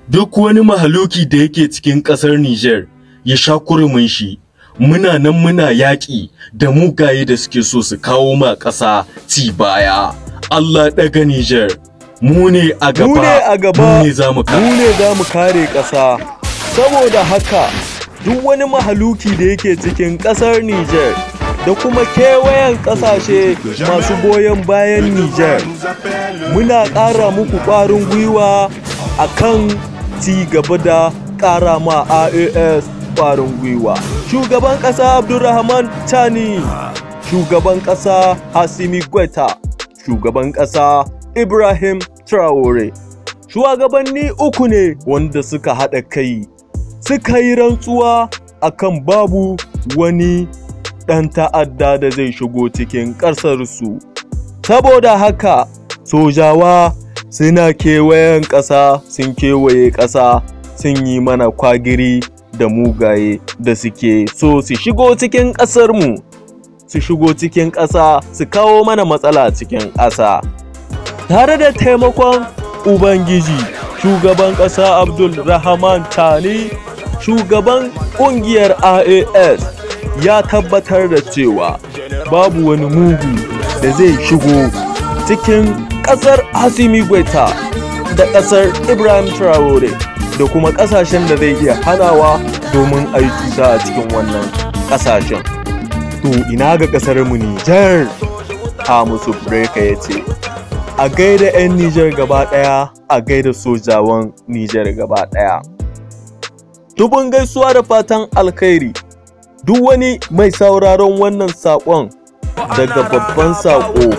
duk wani mahaluki da yake cikin ƙasar Nijar ya sha kurumin shi muna nan muna yaƙi da mugaye da suke so su kawo ma ƙasa ci baya Allah ɗaga Nijar mu ne a gaba mu ne a gaba mu ne za mu mu ne za mu kare ƙasa saboda haka duk wani mahaluki da yake cikin ƙasar Nijar da kuma kewayen ƙasashe masu goyon bayan Nijar muna ƙara muku ƙwarin gwiwa a kan ci gaba da ƙara ma AAS ƙwarin gwiwa shugaban ƙasa Abdulrahman Tani shugaban ƙasa Hasimi Gweta shugaban ƙasa Ibrahim Traore shugabanni uku ne wanda suka haɗa kai suka yi rantsuwa akan babu wani ɗan ta'adda da zai shigo cikin ƙasarsu. Saboda haka, sojawa suna kewayen ƙasa sun kewaye ƙasa sun yi mana kwagiri da mugaye da suke so su shigo cikin ƙasarmu, su shigo cikin ƙasa su kawo mana matsala cikin ƙasa. Tare da taimakon Ubangiji, shugaban ƙasa Abdul Rahman Tani shugaban kungiyar AAS ya tabbatar da cewa babu wani mugu da zai shigo cikin kasar Asimi Gweta da kasar Ibrahim Traore da kuma kasashen da zai iya hanawa domin a yi cuta a cikin wannan kasashen. To ina ga kasar mu Nijar Hamisu Breka ya ce, a gaida 'yan Nijar gaba ɗaya a gaida sojawan Nijar gaba ɗaya. dubun gaisuwa da fatan alkhairi duk wani mai sauraron wannan saƙon daga babban saƙo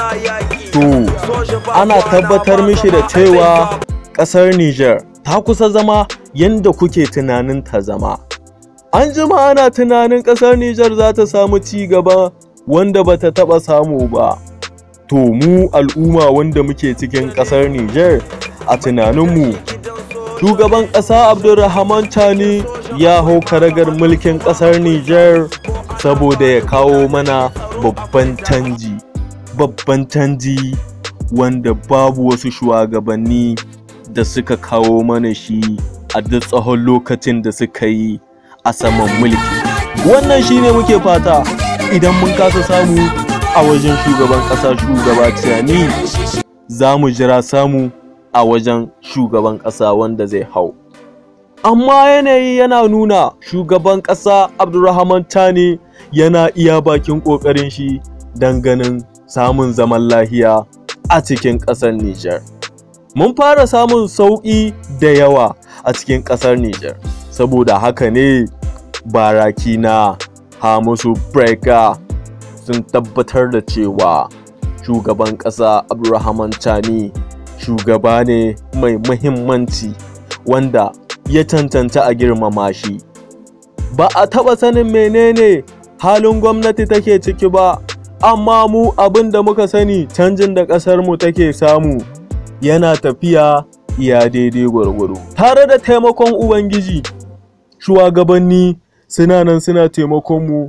to ana tabbatar mishi da cewa ƙasar Nijar ta kusa zama yadda kuke tunanin ta zama an jima ana tunanin ƙasar Nijar za ta samu ci gaba wanda ba ta taɓa samu ba to mu al'umma wanda muke cikin ƙasar Nijar a tunaninmu shugaban ƙasa abdulrahman tani ya hau karagar mulkin ƙasar niger saboda ya kawo mana babban canji babban canji wanda babu wasu shugabanni da suka kawo mana shi a duk tsawon lokacin da suka yi a saman mulki wannan shine muke fata idan mun kasa samu a wajen shugaban ƙasa shugaba tani za mu jira samu a wajen shugaban ƙasa wanda zai hau. Amma yanayi yana nuna shugaban ƙasa Abdulrahman Tani yana iya bakin ƙoƙarin shi don ganin samun zaman lahiya a cikin ƙasar Nijar. Mun fara samun sauƙi da yawa a cikin ƙasar Nijar, saboda haka ne baraki na Hamisu Breka sun tabbatar da cewa shugaban ƙasa Abdulrahman Tani shugaba ne mai muhimmanci wanda ya cancanta a girmama shi ba a taɓa sanin menene halin gwamnati take ciki ba amma mu abin da muka sani canjin da ƙasarmu take samu yana tafiya iya daidai gwargwaro tare da taimakon ubangiji shugabanni suna nan suna taimakon mu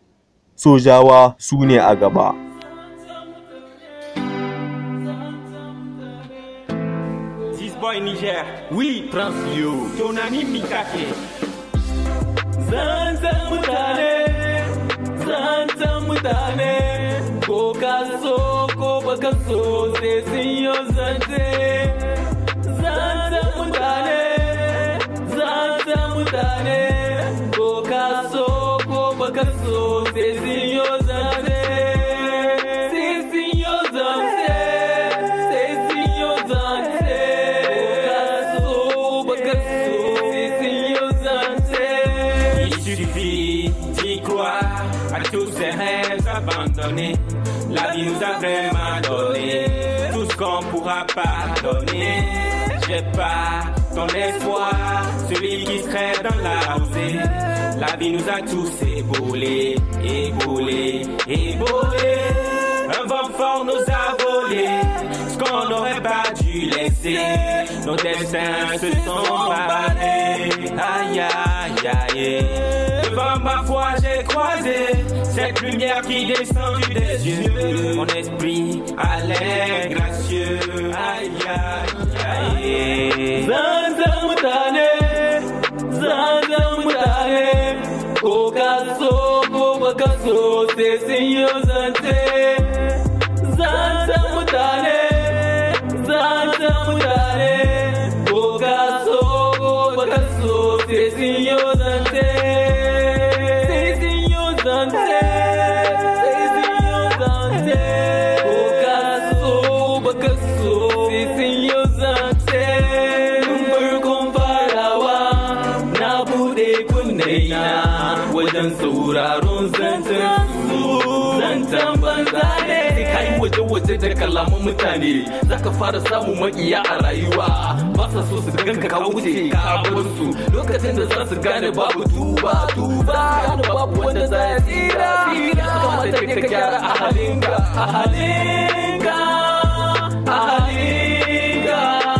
sojawa su ne a gaba boy Niger, oui, Prince Leo, ton ami Mikake. Zanzan mutane, zanzan mutane, ko ka so ko baka so sai sun yi zance. Zanzan mutane, zanzan mutane, ko ka so ko baka so sai sun yi zance. Sai sun yi zance, sai sun yi zance. Il suffit d'y croire à tous ces rêves abandonnés. La vie nous a vraiment donné tout ce qu'on pourra pas donner. J'ai pas ton espoir, celui qui serait dans la rosée. La vie nous a tous éboulés, éboulés, éboulés. Un vent fort nous a volé ce qu'on n'aurait pas dû laisser. Nos destins se sont barrés. Aïe, aïe, aïe. Devant ma foi, j'ai croisé cette lumière qui descend du des yeux. Mon esprit a l'air gracieux. Aïe, aïe, aïe. Zanzan so sai sun yi zance zancen mutane zancen mutane ko ka so ko baka so sai sun yi zance sai sun yi zance sai sun yi zance ko ka so baka so sai sun yi zance tun farkon farawa na bude kunne na wajen sauraron zancen su zancen banza ne kai waje waje da kalaman mutane zaka fara samun makiya a rayuwa ba sa so su ganka ka wuce ka bar su lokacin da za su gane babu tuba tuba gane babu wanda za ya tsira tsira kamata ne ka gyara a halinka a halinka a halinka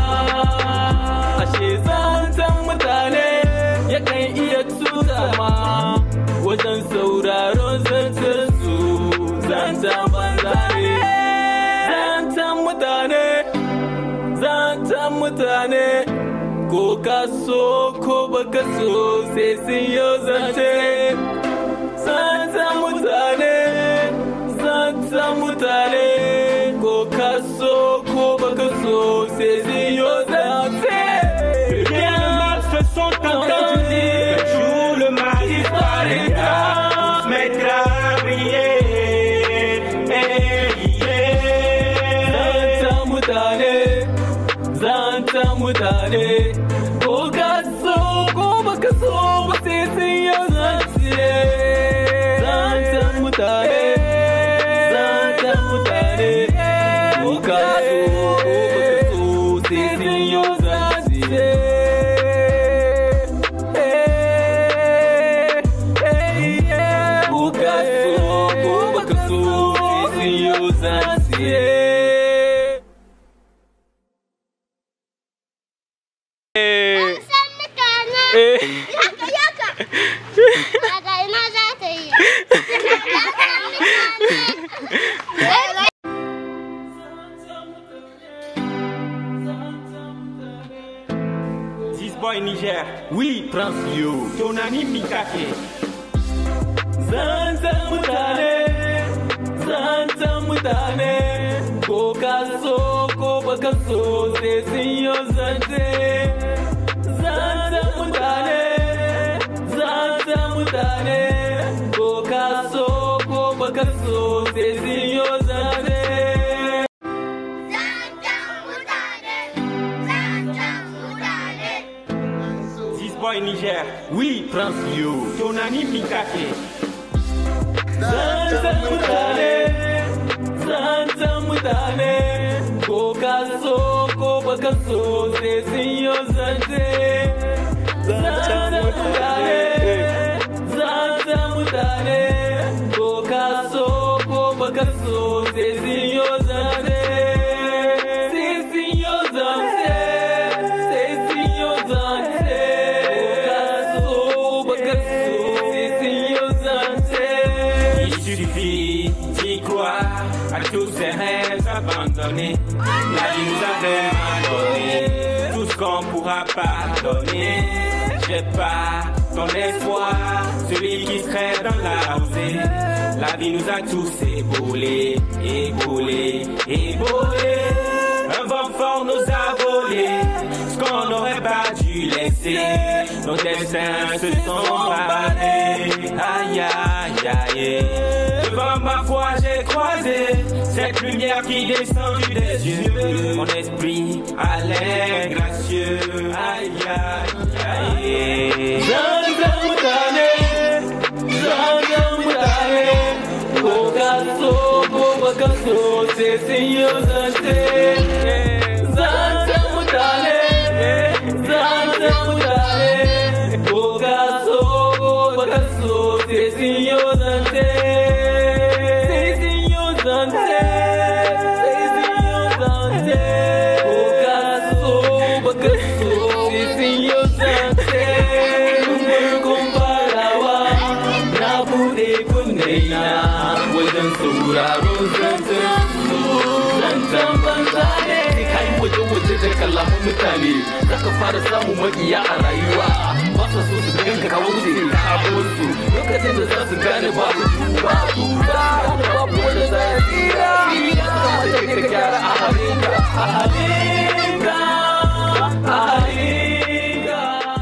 ashe zancen mutane yakan iya tuta ma wajen sauraron zancen su zancen banza ne zancen mutane zancen mutane ko ka so ko baka so sai sun yi zance zancen mutane zancen mutane ko ka so ko baka so sai sun yi zance Bien mal se sont entendus. Le jour, le mal disparaîtra. On se mettra à briller. Hey, yeah. Zanta mutane, zanta mutane, ko ka so ko baka so ba sai sun yi zance. Zanta mutane, zanta mutane, ko ka so ko baka so sai sun yi zance. Eh, eh, yeah. Ko ka so ko baka so sai sun yi zance. san mutane yaka yaka daga ina za ta yi This boy Niger, Oui, Prince Yo. ton ami Mikake. Zantan mutane, zantan mutane, ko ka so ko baka so sai sun yi zance. Zantan mutane, zantan mutane, ko ka so ko baka so sai sun yi zance. This boy Niger, Oui, Prince Yo. ton ami Mikake. Zantan mutane, zantan mutane, ko ka so ko baka so sai sun yi zance. Zantan mutane, zantan mutane, ko ka so ko baka so sai sun yi zance. Sai sun yi zance, sai sun yi zance, ko ka so baka so sai sun yi zance. Il suffit d'y croire à tous ces rêves abandonnés. La vie nous a vraiment donné tout ce qu'on pourra pas donner. J'ai pas ton espoir, celui qui serait dans la rosée. La vie nous a tous éboulés, éboulés, éboulés. Un vent fort nous a volé ce qu'on n'aurait pas dû laisser. Nos destins se sont barrés. Aïe, aïe, aïe. Devant ma foi, j'ai croisé cette lumière qui descend du des yeux. Mon esprit allait gracieux. Aïe, aïe, aïe. Zangan mutane, zangan mutane, ko ka so ko baka so sai sun yi zance. Zangan mutane, zangan mutane, ko ka so ko baka so sai sun yi zance. Sai sun yi zance, sai sun yi zance, ko ka so baka so sai sun yi zance. Farkon farawa na bude kunne na wajen sauraron zancen su zancen banza ne kai waje waje da kalaman mutane zaka fara samun makiya a rayuwa ba su so su ganka ka wuce ka bar su lokacin da za su gane babu duba duba da babu wanda za ya tsira ya kamata ka gyara a halinka a halinka a halinka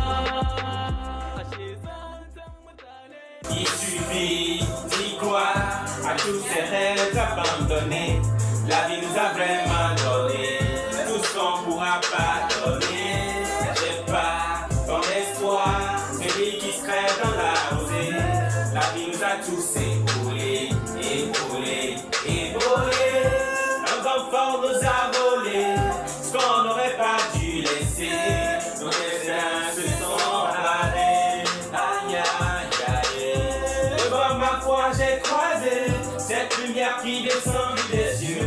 ashe zanzan mutane Il suffit d'y croire à tous ces rêves abandonnés. La vie nous a vraiment donné tout ce qu'on pourra pas donner. J'ai pas ton espoir, celui qui se crève dans la rosée. La vie nous a tous épaulés, épaulés, épaulés. Un enfant nous a volé ce qu'on n'aurait pas dû laisser. Nos destins se sont allés. Aïe, aïe, aïe. Devant ma foi, j'ai croisé cette lumière qui descend du dessus.